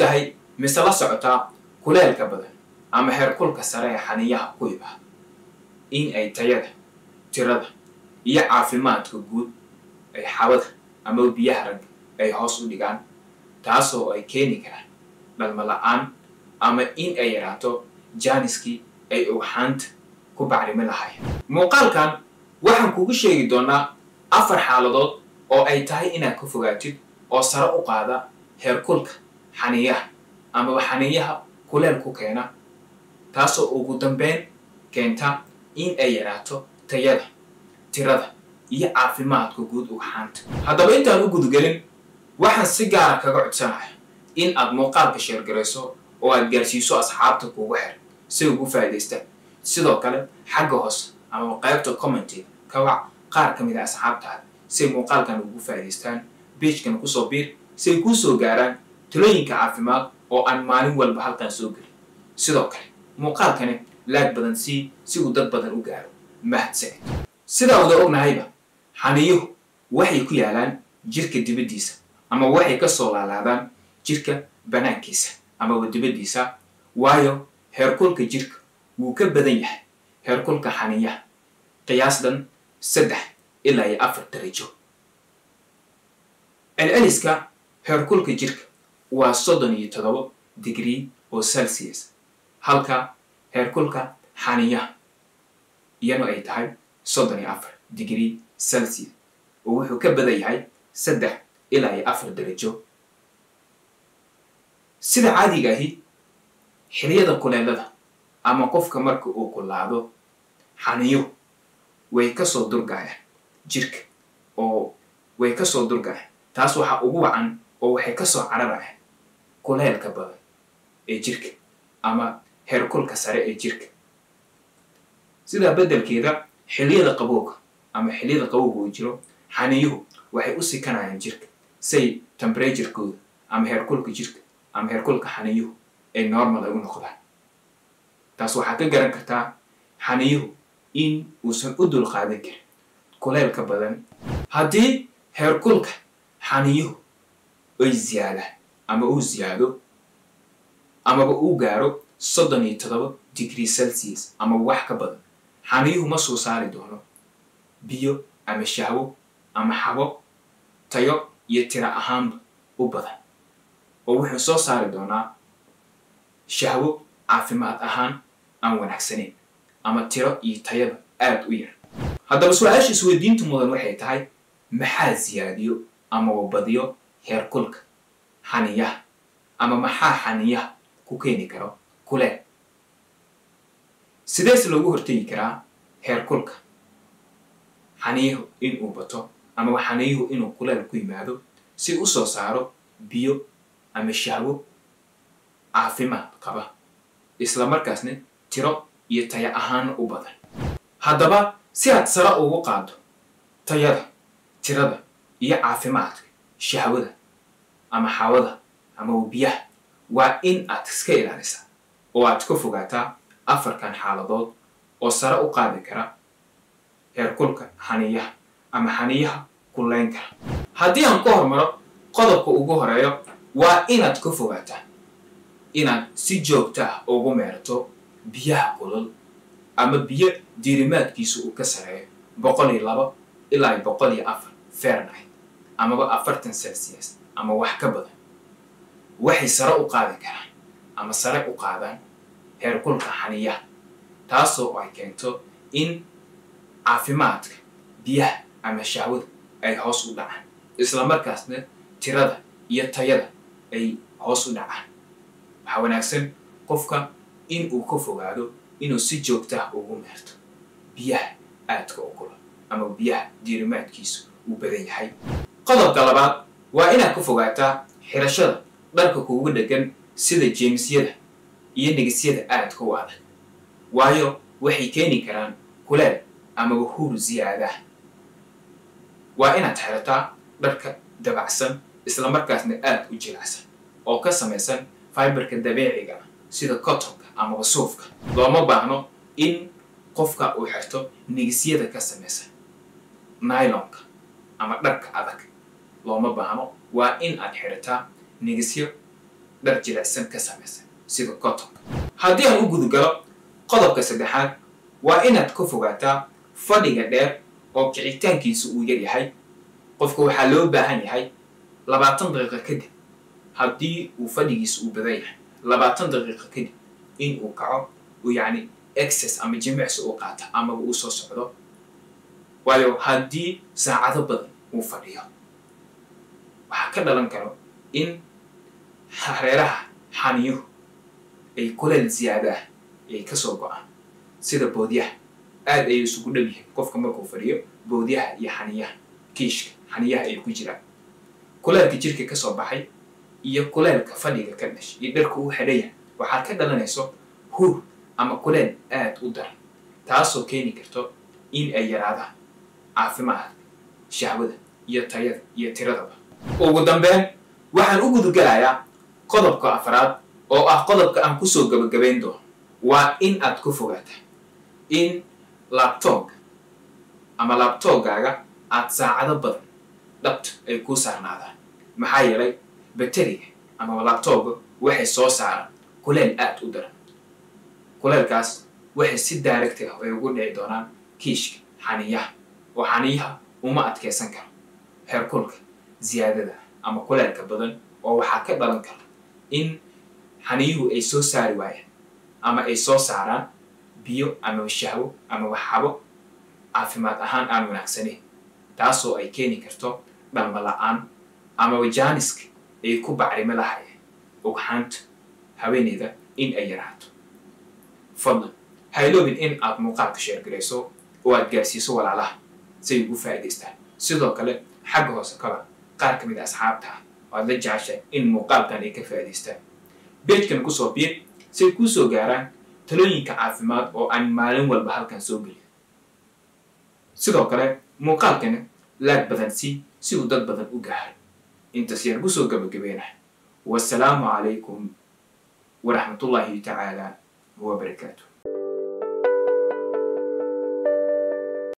tahay mise la socotaa kuleelka badan ama heerkulka sare ee xaniyaha ku imaada in ay tayada tirada iyo caafimaadka guud ay xawada ama biyaha ragga ay hoos u dhigaan taasoo ay keeni karaan dhalmo la-aan ama in ay yaraato jaaniskii ay ugxaanta ku bacrimi lahayen muuqaalkan waxaan kugu sheegi doonaa afar xaaladood oo ay tahay inaad ka fogaatid oo sare u qaada heerkulka xaniyaha amaba xaniyaha kuleel ku keena taasoo ugu dambeyn keenta in ay yaraato tayada tirada iyo caafimaadka guud ugxaanta haddaba intaan u gudgelin waxaan si gaara kaga codsanaya in aad muuqaalka sheergarayso oo aad gaarsiiso asxaabta kuugu xer si ugu faa'idaystaan sidoo kale xagga hoose ama qaybta commentiga ka wac qaar ka mid a asxaabtaada si ay muuqaalkan ugu faa'idaystaan beijkana kusoo biir si ay kuu soo gaaraan talooyinka caafimaad oo aan maalin walba halkan soo gelin sidoo kale muuqaalkani laag badan sii si uu dad badan u gaaro mahadsanid sidaa wada ognahayba xaniyuhu waxay ku yaalaan jirka dibaddiisa ama waxay ka soo laalaadaan jirka banaankiisa amaba dibaddiisa waayo heerkulka jirka wuu ka badan yahay heerkulka xaniyaha qiyaasdan saddex ilaa iyo afar darajo celceliska heerkulka jirka waa soddon iyo toddoba digrii oo celsius halka heerkulka xaniyaha iyanu ay tahay soddon iyo afar digrii celsius oo wuxuu ka badan yahay saddex ilaa iyo afar darajo sida caadiga ahi xiliyada kuleelada ama qofka marka uu kulaado xaniyuhu way kasoo durgayaan jirka oo way kasoo durgayaan taas waxaa ugu wacan oo waxay kasoo cararayaan kuleelka badan ee jirka ama heerkulka sare ee jirka sidaa beddelkeeda xiliyada qabowga ama xiliyada qabowga uu jiro xaniyuhu waxay u sikanayaan jirka say temperaturekooda ama heerkulka jirka ama heerkulka xaniyuhu ay normal ay u noqdaan taas waxaad ka garan kartaa xaniyuhu in uusan u dul qaadan karin kuleelka badan haddii heerkulka xaniyuhu ay ziyaadaan ama uu ziyaado amaba uu gaaro soddon iyo toddoba degree celsius ama wax ka badan xaniyuhu ma soo saari doono biyo ama shahwo ama xabo tayo iyo tira ahaanba u badan oo wuxuu soo saari doonaa shahwo caafimaad ahaan aan wanaagsanayn ama tiro iyo tayada aada u yar haddaba su-aasha isweydiinta mudan waxay tahay maxaa siyaadiyo amaba badiyo heerkulka xaniyaha ama maxaa xaniyaha ku keeni karo kuleel sidees loogu hortegi karaa heerkulka xaniyuhu inuu bato amaba xaniyuhu inuu kuleel ku yimaado si u soo saaro biyo ama shahwo caafimaad qaba isla markaasna tiro iyo taya ahaana u badan haddaba si aad sare ugu qaado tayada tirada iyo caafimaadka shahwada ama xawada ama biyaha waa in aad iska ilaalisaa oo aad ka fogaataa afarkan xaaladood oo sare u qaadi kara heerkulka xaniyaha ama xaniyaha kuleyn kara haddii aan ku hormaro qodobka ugu horeeyo waa inaad ka fogaataa inaad si joogta ah ugu meerato biyaha kulul ama biyo diirimaadkiisu uu ka sareeyo boqol iyo labo ilaa iyo boqol iyo afar fahrenheit amaba afartan celsius ama wax ka badan waxay sare u qaadi karaan ama sare u qaadaan heerkulka xaniyaha taasoo ay keento in caafimaadka biyaha ama shahwada ay hoos u dhacaan isla markaasna tirada iyo tayada ay hoos u dhacaan waxaa wanaagsan qofka in uu ka fogaado inuu si joogta ah ugu meerto biyaha aadka u kula ama biyaha diirimaadkiisu uu badan yahay qodobka labaad waa inaad ka fogaataa xirashada dharka kuugu dhegan sida jeemisyada iyo nigisyada aadka u adag waayo waxay keeni karaan kuleel amaba huur ziyaadah waa inaad xirataa dharka dabacsan isla markaasna aada u jilicsan oo ka samaysan fiberka dabeeciga ah sida cottonka amaba suufka looma baahno in qofka uu xirto nigisyada ka samaysan nylonka ama dharka adag looma baahno waa in aad xirataa nigisyo dhar jilicsan ka samaysan sida cotonka haddii aan u gudugalo qodobka saddexaad waa inaad ka fogaataa fadhiga dheer oo kicitaankiisa uu yar yahay qofka waxaa loo baahan yahay labaatan daqiiqo kadib haddii uu fadhigiisa uu badan yahay labaatan daqiiqo kadib in uu kaco uu yacni excess ama jimicsi uu qaato amaba uu soo socdo waayo haddii saacado badan uu fadhiyo waxaa ka dhalan karo in hareeraha xaniyuhu ay kuleel ziyaada ah ay kasoo go-aan sida boodyaha aad ayay isugu dhow yihiin qofka markuu fadhiyo boodyaha iyo xaniyaha kiishka xaniyaha ay ku jiraan kuleelka jirka kasoo baxay iyo kuleelka fadhiga ka dhashay iyo dharka uu xidhaya waxaad ka dhalanayso hur ama kuleel aad u daran taasoo keeni karto in ay yaraadaan caafimaadka shahwada iyo tayada iyo tiradaba ugu dambeyn waxaan u gudugalayaa qodobka afraad oo ah qodobka aan kusoo gabagabayn doono waa in aad ku fogaata in labtooga ama labtoogaaga aad saacado badan dhabta ay kuu saarnaadaan maxaa yeelay bateriga ama labtooga waxay soo saaraan kuleel aad u daran kuleelkaas waxay si daaragti ah ay ugu dhici doonaan kiishka xaniyaha oo xaniyaha uma adkeysan karo heerkulka ziyaadada ama kuleelka badan oo waxaa ka dhalan kara in xaniyuhu ay soo saari waayaan ama ay soo saaraan biyo ama shahwo ama waxxabo caafimaad ahaan aan wanaagsaneyn taasoo ay keeni karto dhalma la-aan amaba jaaniska ay ku bacrimo lahayeen ugxaanta haweeneyda in ay yaraato fadlan hayloobin in aad muuqaalka sheergarayso oo aad gaarsiiso walaalaha si ay ugu faa'idaystaan sidoo kale xagga hoose kaba qaar ka mid a asxaabta ah oo aad la jeceshahay in muuqaalkan ay ka faa'idaystaan beejkan kusoo biir si ay kuu soo gaaraan talooyinka caafimaad oo aan maalin walba halkan soo geliyo sidoo kale muuqaalkana laag badan sii si uu dad badan u gaaro intaas yaan kusoo gabagabeynah wasalaamu calaykum waraxmatullaahi tacaala wabarakaatu